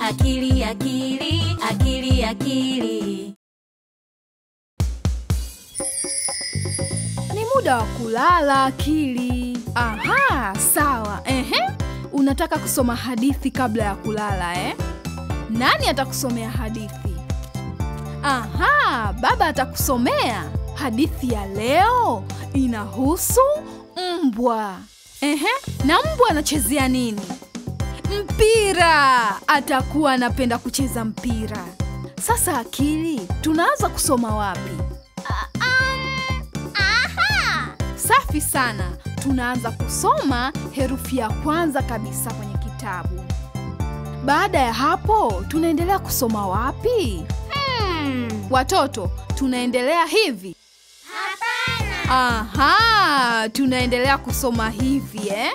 akili akili akili akili Ni muda wa kulala akili. Aha, sawa. Ehe, unataka kusoma hadithi kabla ya kulala eh? Nani atakusomea hadithi? Aha, baba atakusomea. Hadithi ya leo inahusu mbwa. Ehe, na mbwa anachezea nini? Mpira. Atakuwa anapenda kucheza mpira. Sasa akili, tunaanza kusoma wapi? Safi sana. Tunaanza kusoma herufi ya kwanza kabisa kwenye kitabu. Baada ya hapo, tunaendelea kusoma wapi? Watoto, tunaendelea hivi? Aha, tunaendelea kusoma hivi eh?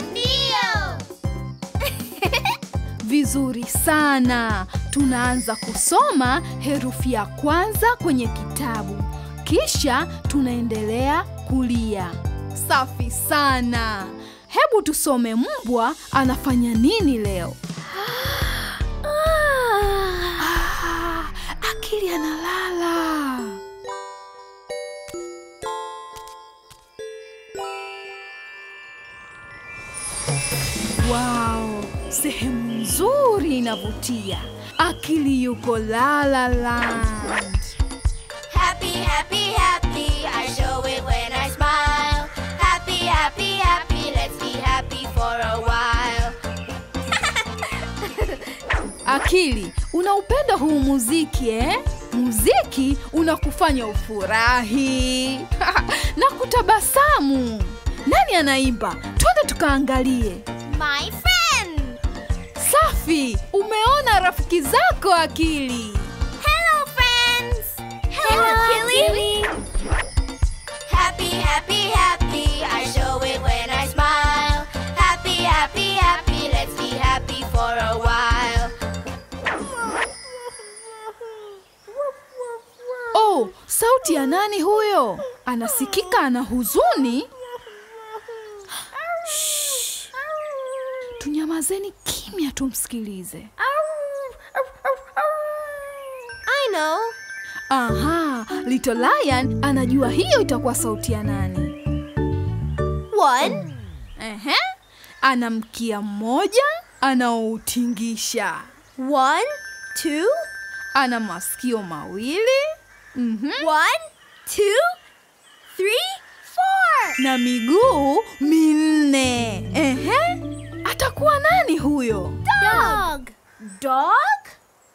Vizuri sana. Tunaanza kusoma herufi ya kwanza kwenye kitabu, kisha tunaendelea kulia. Safi sana. Hebu tusome mbwa anafanya nini leo. Ah, akili analala. Wow, sehemu nzuri inavutia. Akili yuko La La Land. Happy, happy, happy. I show it when I smile. Happy, happy, happy. Let's be happy for a while. Akili, unaupenda huu muziki eh? Muziki unakufanya ufurahi na kutabasamu. Nani anaimba? Twende tukaangalie. My friend. Safi, umeona rafiki zako Akili. Hello, friends. Hello, Killy. Happy, happy, happy. I show it when I smile. Happy, happy, happy. Let's be happy for a while. Oh, sauti ya nani huyo? Anasikika ana huzuni. Shh. Tunyamazeni kimya tumsikilize. I know. Aha, Little Lion anajua hiyo itakuwa sauti ya nani. One, Ehe, ana mkia mmoja anaoutingisha, one, two, ana masikio mawili mhm, one, two, three, four. na miguu minne. Ehe, atakuwa nani huyo? Dog. Dog?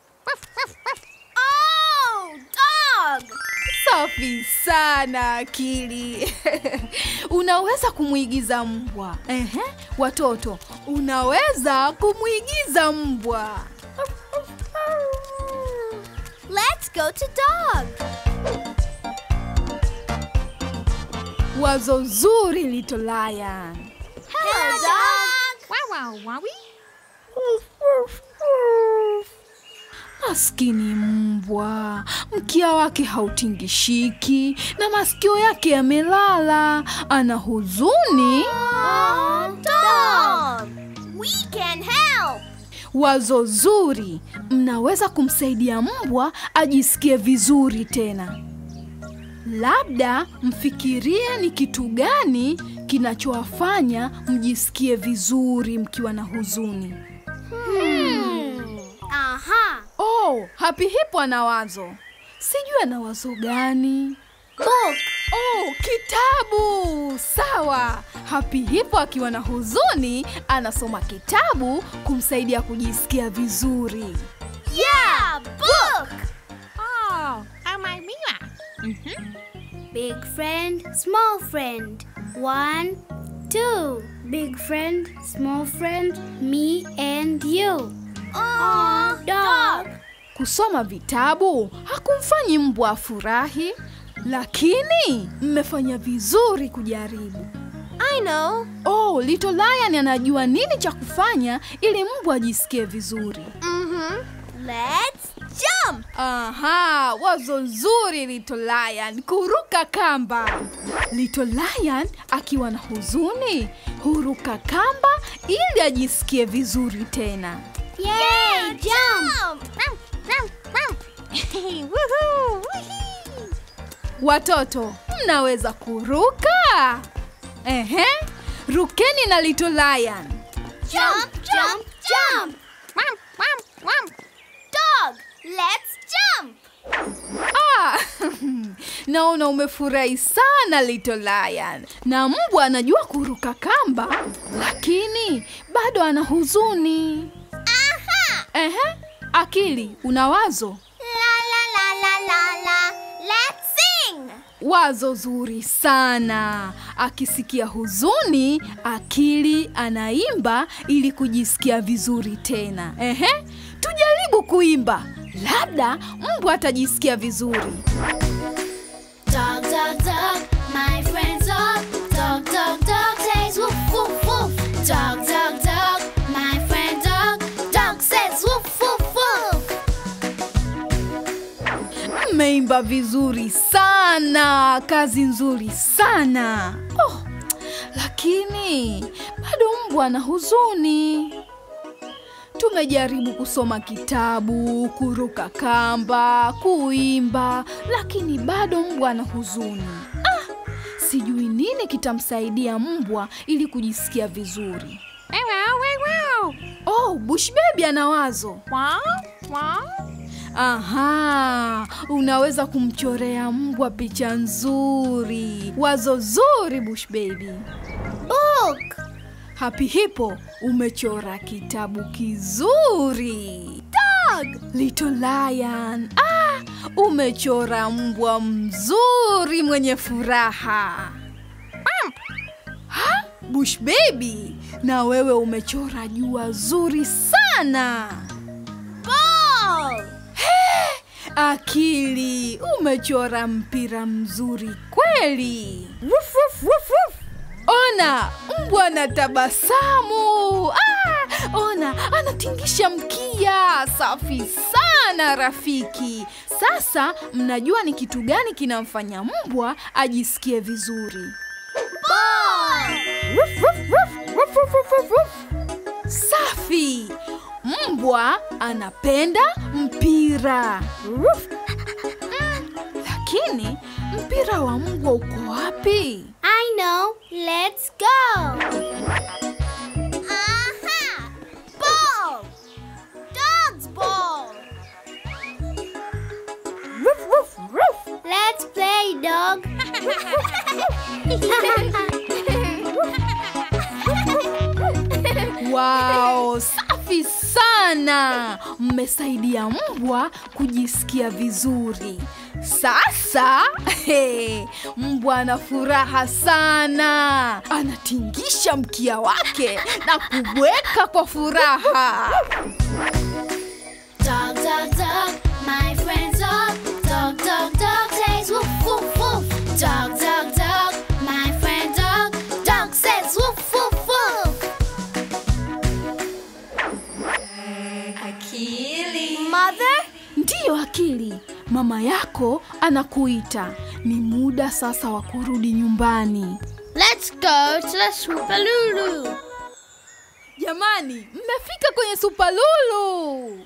Oh, dog. Safi sana Akili. unaweza kumwigiza mbwa. Ehe, watoto, unaweza kumwigiza mbwa. Let's go to dog. Wazo zuri Little Lion. Hello, dog. Maskini mbwa, mkia wake hautingishiki na masikio yake yamelala. Ana huzuni. Oh, dog. We can help. Wazo zuri, mnaweza kumsaidia mbwa ajisikie vizuri tena. Labda mfikirie ni kitu gani kinachowafanya mjisikie vizuri mkiwa na huzuni. Aha. Oh, Happy Hippo ana wazo. Sijui ana wazo gani. Book. Oh, kitabu! Sawa. Happy Hippo akiwa na huzuni anasoma kitabu kumsaidia kujisikia vizuri. Yeah, book. Oh, amai mia. Big friend, small friend. One, two. Big friend, small friend, me and you. Oh, Dog. Kusoma vitabu hakumfanyi mbwa afurahi, lakini mmefanya vizuri kujaribu. I know. Oh, Little Lion anajua nini cha kufanya ili mbwa ajisikie vizuri. Mm-hmm. Let's jump. Aha, wazo zuri Little Lion, kuruka kamba. Little Lion akiwa na huzuni huruka kamba ili ajisikie vizuri tena. Yay, jump. Jump. Watoto, mnaweza kuruka? Ehe, rukeni na Little Lion. Jump, jump, jump. Wham, wham, wham. Dog, let's jump. Ah, naona umefurahi sana Little Lion. Na mbwa anajua kuruka kamba, lakini bado ana huzuni. Aha! Ehe, akili, una wazo? La la la la la la. Let's sing. Wazo zuri sana. Akisikia huzuni, akili anaimba ili kujisikia vizuri tena. Ehe, tujaribu kuimba, labda mbwa atajisikia vizuri. Dog, dog, dog, my friend's dog. Dog, dog, dog says woof, woof, woof. Dog, dog, dog, my friend dog. Dog says woof, woof, woof. Mmeimba vizuri sana, kazi nzuri sana. Oh, lakini bado mbwa ana huzuni. Tumejaribu kusoma kitabu, kuruka kamba, kuimba, lakini bado mbwa ana huzuni. Ah, sijui nini kitamsaidia mbwa ili kujisikia vizuri. Wow, wow, wow. Oh, Bush Baby ana wazo. Wow, wow. Aha, unaweza kumchorea mbwa picha nzuri. Wazo zuri Bush Baby. Book. Happy Hippo, umechora kitabu kizuri. Dog, Little Lion. Ah, umechora mbwa mzuri mwenye furaha. Ha, Bush Baby, na wewe umechora jua zuri sana. Ball. Akili, umechora mpira mzuri kweli. Wuf, wuf, wuf, wuf. Ona, mbwa na tabasamu. Ah, ona, anatingisha mkia. Safi sana rafiki. Sasa mnajua ni kitu gani kinamfanya mbwa ajisikie vizuri. Ball. Wuf, wuf, wuf, wuf, wuf, wuf, wuf, wuf. Safi. Mbwa anapenda mpira. Wuf. Mm, Lakini mpira wa mbwa uko wapi? I know. Let's go. Aha. Ball. Dog's ball. Wuf, wuf, wuf. Let's play, dog. Wow, safi sana. Mmesaidia mbwa kujisikia vizuri. Sasa he, mbwa ana furaha sana, anatingisha mkia wake na kubweka kwa furaha. Dog, dog, dog, my friend's dog. Dog, dog, dog says woof, woof, woof. Dog, dog, dog, my friend dog. Dog says woof, woof, woof. Akili. Mother. Ndiyo Akili, mama yako anakuita. Ni muda sasa wa kurudi nyumbani. Let's go to the Swoopaloo. Jamani, mmefika kwenye Supalulu.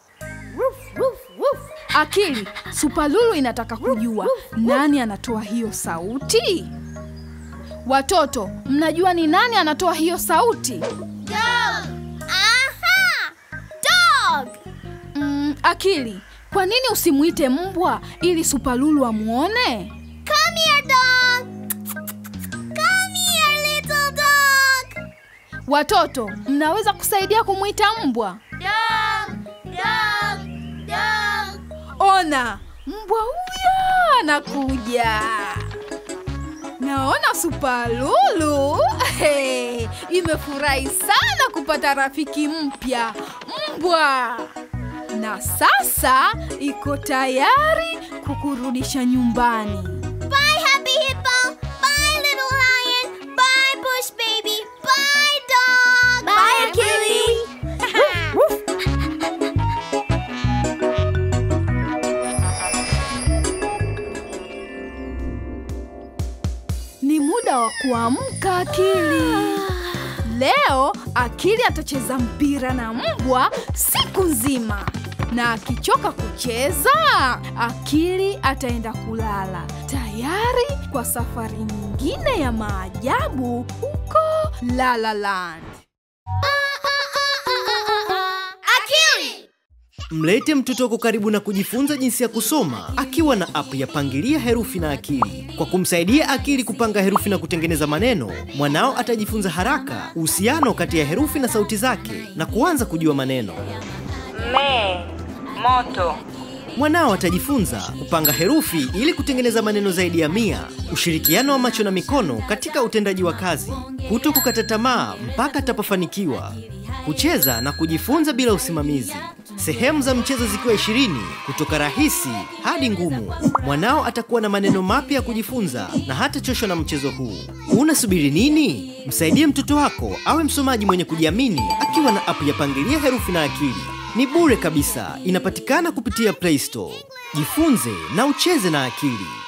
Akili, Supalulu inataka kujua nani anatoa hiyo sauti. Watoto, mnajua ni nani anatoa hiyo sauti? Dog. Aha. Dog. Mm, Akili, kwa nini usimuite mbwa ili Supalulu amwone? Come here, dog. Come here, little dog. Watoto, mnaweza kusaidia kumwita mbwa? Dog. Dog. Dog. Ona, mbwa huyo anakuja. Naona Supalulu hey, imefurahi sana kupata rafiki mpya mbwa, na sasa iko tayari kukurudisha nyumbani. Bye, Happy Hippo. Bye, Little Lion. Bye, Bush Baby. Bye, Dog. Bye, Achilles. Ni muda wa kuamka Akili. Leo Akili atacheza mpira na mbwa siku nzima. na akichoka kucheza, akili ataenda kulala tayari kwa safari nyingine ya maajabu huko La La Land. Akili! Mlete mtoto wako karibu na kujifunza jinsi ya kusoma akiwa na app ya Pangilia Herufi na Akili. Kwa kumsaidia akili kupanga herufi na kutengeneza maneno, mwanao atajifunza haraka uhusiano kati ya herufi na sauti zake na kuanza kujua maneno. Me, moto. Mwanao atajifunza kupanga herufi ili kutengeneza maneno zaidi ya mia, ushirikiano wa macho na mikono katika utendaji wa kazi, kuto kukata tamaa mpaka atapofanikiwa, kucheza na kujifunza bila usimamizi, sehemu za mchezo zikiwa ishirini kutoka rahisi hadi ngumu. Mwanao atakuwa na maneno mapya ya kujifunza na hatachoshwa na mchezo huu. Unasubiri nini? Msaidie mtoto wako awe msomaji mwenye kujiamini akiwa na app ya Pangilia Herufi na Akili. Ni bure kabisa, inapatikana kupitia Play Store. Jifunze na ucheze na akili.